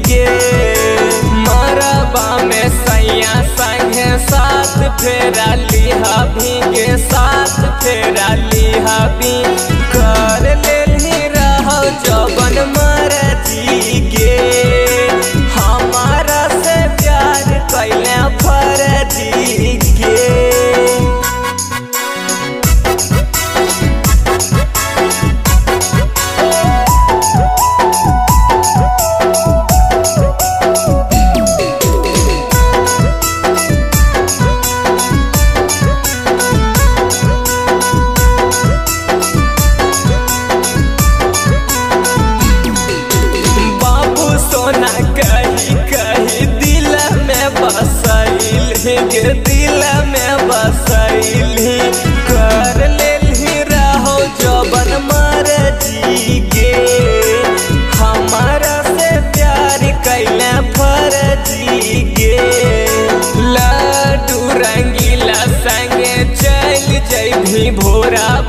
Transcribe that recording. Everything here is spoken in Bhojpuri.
के मरबा में सैया संगे साथ फेरा लिहा भीगे साथ फेरा लिहा भी कर लेली रहो जबन मरजी के हमारा से प्यार कैले फरजी के बाबू सोना कही कही दिल में बसैल गे दिल में बसैल कर लेली रहो जबन मरजी के हमारा से प्यार कैले फरजी के लड्डू रंगीला संगे चल जैभी भोरा